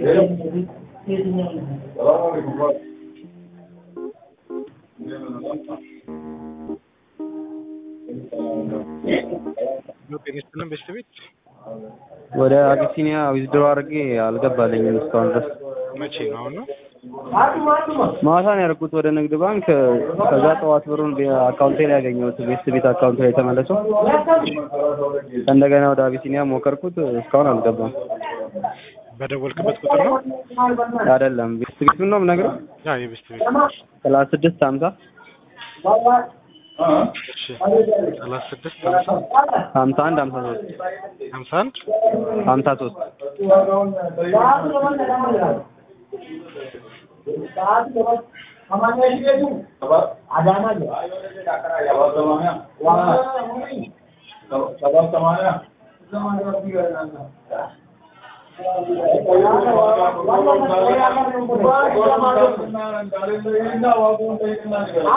ጤነስትልን በስተ ቤት ወደ አቢሲኒያ ዊዝድሮ አድርጌ አልገባልኝም እስካሁን ድረስ። መቼ ነው? አሁን ነው? ማታ ነው ያደረኩት ወደ ንግድ ባንክ። ከዛ ጠዋት ብሩን አካውንቴ ላይ ያገኘሁት ቤስት ቤት አካውንቴ ላይ ተመለሰው። እንደገና ወደ አቢሲኒያ ሞከርኩት፣ እስካሁን አልገባም። በደወልክበት ቁጥር ነው? አይደለም ቤስት ቤቱን ነው የምነግርህ። ያ የቤስት ቤት ሰላሳ ስድስት ሀምሳ እሺ፣ ሰላሳ ስድስት ሀምሳ ሀምሳ አንድ ሀምሳ ሶስት ሀምሳ አንድ ሀምሳ ሶስት